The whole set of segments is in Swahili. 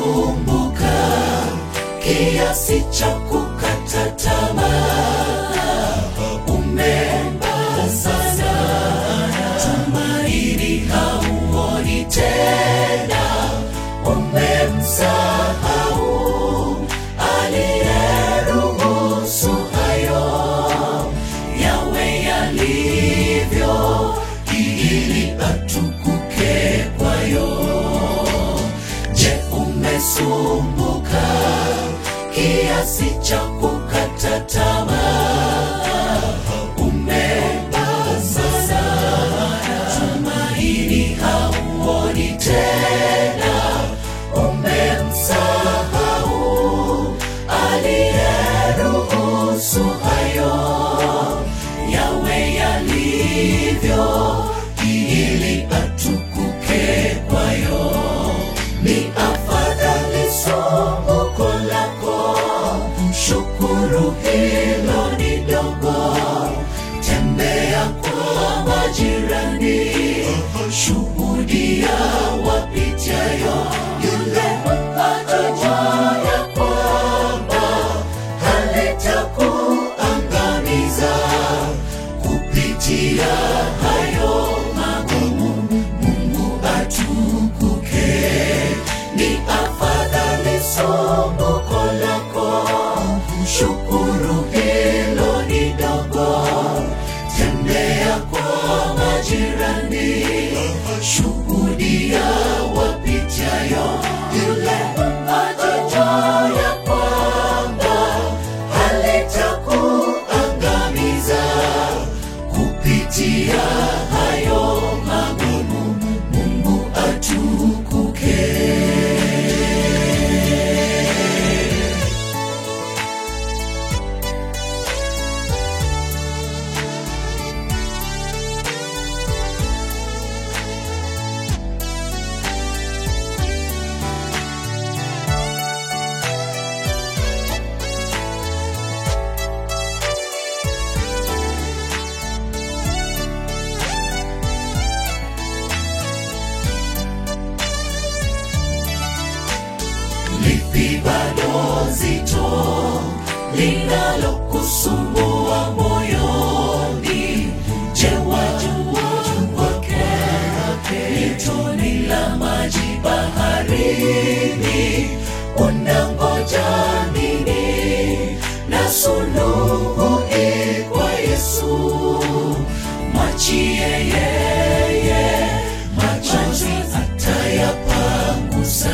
umesumbuka kiasi cha kukata tamaa, umeomba sana, tumaini hauoni tena, umemsahau aliyeruhusu hayo yawe yalivyo, ili atukuke kwayo. Je, umesumbuka kiasi cha kukata tamaa? Umepasa tumaini hauoni tena, umemsahau aliyeruhusu hayo yawe yalivyo, ili atukuke kwayo. Ni afadhali sumbuko lako, shukuru hilo ni dogo. Tembea kwa majirani, shuhudia wapitayo, yule atajua ya kwamba halitakuangamiza kupitia hayo magumu. Mungu atukuke, ni afadhali sumbuko lako, shukuru hilo ni dogo. Tembea kwa majirani, shuhudia wapitayo, yule atajua ya kwamba halitakuangamiza kupitia hayo magumu. Mungu atukuke. lipi bado zito linalokusumbua moyoni? Je, wajua kwake ni toni la maji baharini? Unangoja nini? Na suluhu i kwa Yesu, mwachie yeye, machozi atayapangusa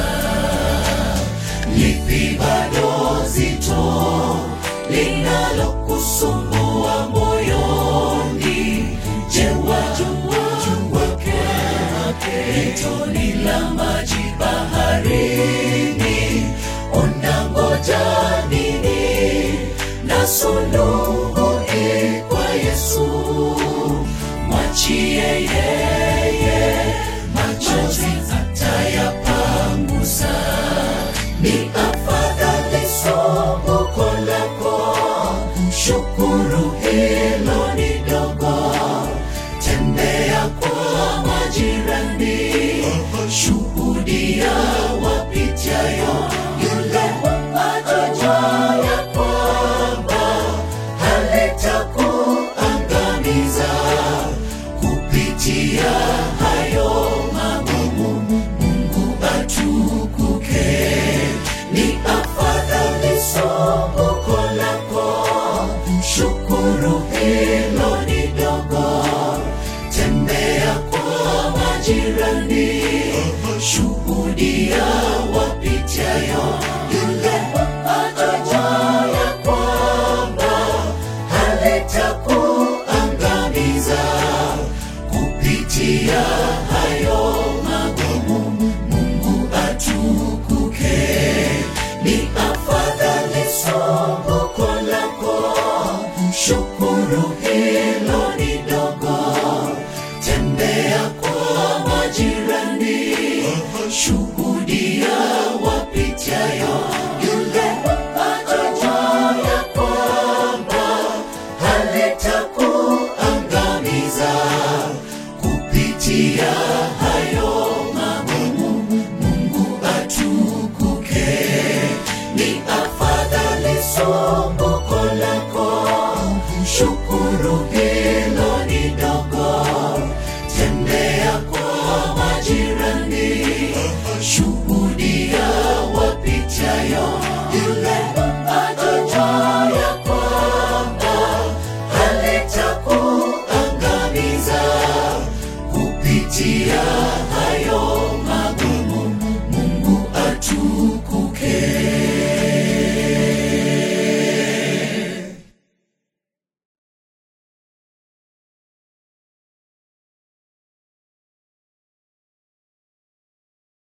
lipi bado zito linalokusumbua moyoni? Je, wajua kwake ni toni la maji baharini? Unangoja nini? Na suluhu i kwa Yesu, mwachie yeye, machozi atayapangusa ni afadhali sumbuko lako, shukuru hilo ni dogo. Tembea kwa majirani, shuhudia wapitayo, yule atajua ya kwamba halitakuangamiza kupitia hayo magumu. Mungu atukuke, ni afadhali sumbuko lako, shukuru hilo ni dogo. Tembea kwa majirani, shuhudia wapitayo, yule atajua ya kwamba halitakuangamiza kupitia hayo magumu. Mungu atukuke, ni afadhali sumbuko lako, shukuru hilo ni dogo. Tembea kwa majirani, shuhudia wapitayo, yule atajua ya kwamba halitakuangamiza kupitia hayo magumu. Mungu atukuke. shuhuda